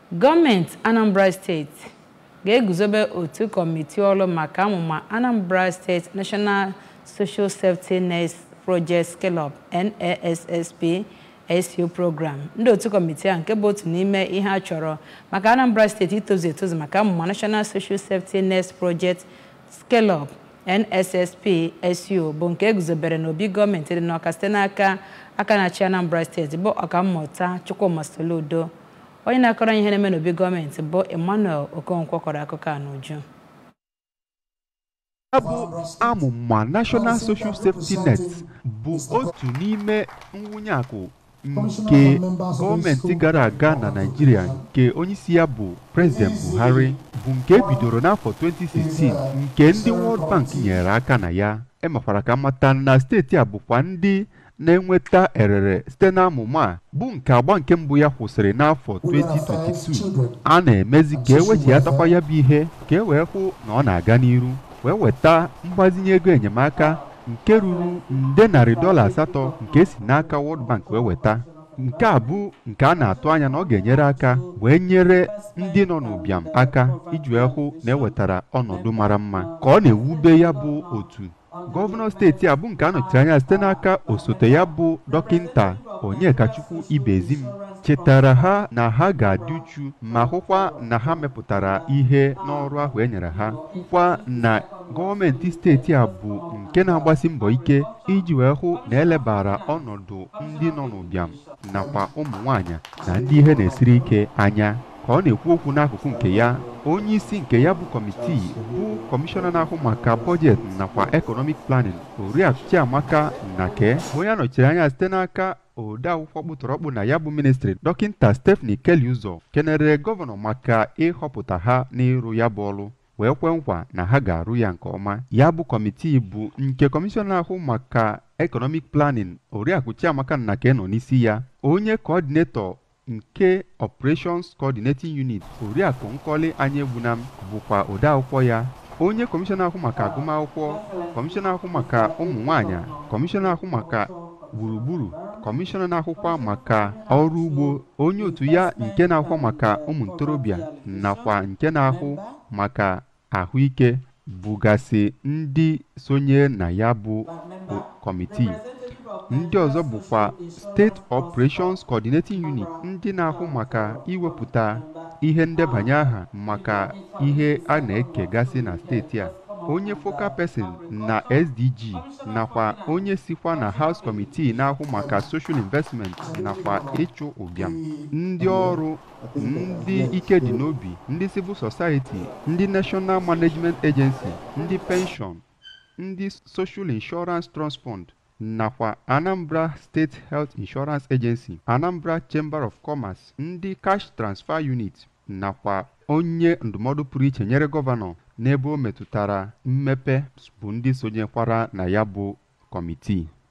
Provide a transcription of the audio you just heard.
gọọmenti anambra steeti ga-eguzobe otu kọmitii ọrụ maka amụma anambra steeti national social safety net project scale-up nassp SU program ndị otu kọmitii a nke bụ otu n'ime ihe a chọrọ maka anambra steeti itozu etozu maka amụma national social safety net project scale-up nssp su bụ nke eguzobere n'obi gọọmenti dị n'ọka site n'aka aka na-achị anambra steeti bụ ọkammụta chukwuma soludo onye na-akọrọ ihe na-eme n'obi gọọmenti bụ emmanuel okonkwo kọrọ akụkọ a n'uju ya bụ amụma National Social Safety Net bụ otu n'ime nwunye akụ nke gọọmenti gara aga na Naịjirịa nke onyeisi ya bụ President Buhari bụ nke ebidoro n'afọ 2016 nke ndị World Bank nyere aka na ya emekwara ka mata na steeti a bụkwa ndị na-enweta erere site n'amụma a bụ nke agba nke mbụ ya kwụsịrị n'afọ 2022 a na-emezi ka ewechighatakwa ya bụ ihe ka e wee hụ na ọ na-aga n'iru wee weta mgbazinye ego enyemaka nke ruru nde narị dọla asatọ nke si n'aka World Bank wee weta nke a bụ nke a na-atụ anya na ọ ga-enyere aka wee nyere ndị nọ n'ụbịam aka iji wee hụ na ewetara ọnọdụ mara mma ka ọ na-ewube ya bụ otu gọvanọ steeti a bụ nke a nọchiri anya site n'aka osote ya bụ dọkịnta Onyekachukwu Ibezim chetara ha na ha ga-adị uchu ma hụkwa na ha mepụtara ihe n'ọrụ ahụ e nyere ha hụkwa na gọọmenti steeti a bụ nke na-agbasi mbọ ike iji wee hụ na elebara ọnọdụ ndị nọ n'ụbịam nakwa ụmụ nwanyị na ndị ihe na-esiri ike anya ka ọ na-ekwu okwu n'akụkụ nke ya onye isi nke ya bụ kọmitii bụ kọmishọna na-ahụ maka bọjetị nakwa ekọnọmik planin oriakụ Chiamaka Nnake onye anọchiri anya site n'aka ode akwụkwọ kpụtọrọkpụ na ya bụ ministri dọkịnta Stephanie Kelly ụzọ kenere gọvanọ maka ịhọpụta ha n'ịrụ ya bụ ọrụ wee kwe nkwa na ha ga-arụ ya nke ọma ya bụ kọmitii bụ nke kọmishọna na-ahụ maka ekọnọmik planin oriakụ Chiamaka Nnake nọ n'isi ya onye kọọdinetọ nke Operations Coordinating Unit oriakụ Nkọli Anyaegbunam bụkwa odeakwụkwọ ya onye kọmishọna ahụ maka agụmakwụkwọ kọmishọna ahụ maka ụmụ nwanyị kọmishọna ahụ maka gburugburu kọmishọna na-ahụkwa maka ọrụ ugbo onye otu ya nke na-ahụ maka ụmụ ntorobịa nakwa nke na-ahụ maka ahụike bụgasị ndị sonye na ya bụ kọmitii ndị ọzọ bụkwa steeti operations coordinating unit ndị na-ahụ maka iwepụta ihe ndebanye aha maka ihe a na-ekegasị na steeti a onye focal person na SDG nakwa onye sikwa na House Committee na-ahụ maka social investment nakwa ịchụ ụbịam ndị ọrụ ndị ike dị n'obi ndị civil society ndị National Management Agency ndị pension ndị social insurance trust fund nakwa Anambra State Health Insurance Agency Anambra Chamber of Commerce ndị cash transfer unit nakwa onye ndụmọdụ pụrụ iche nyere gọvanọ n'ebe o metụtara mmepe bụ ndị sonyekwara na ya bụ kọmitii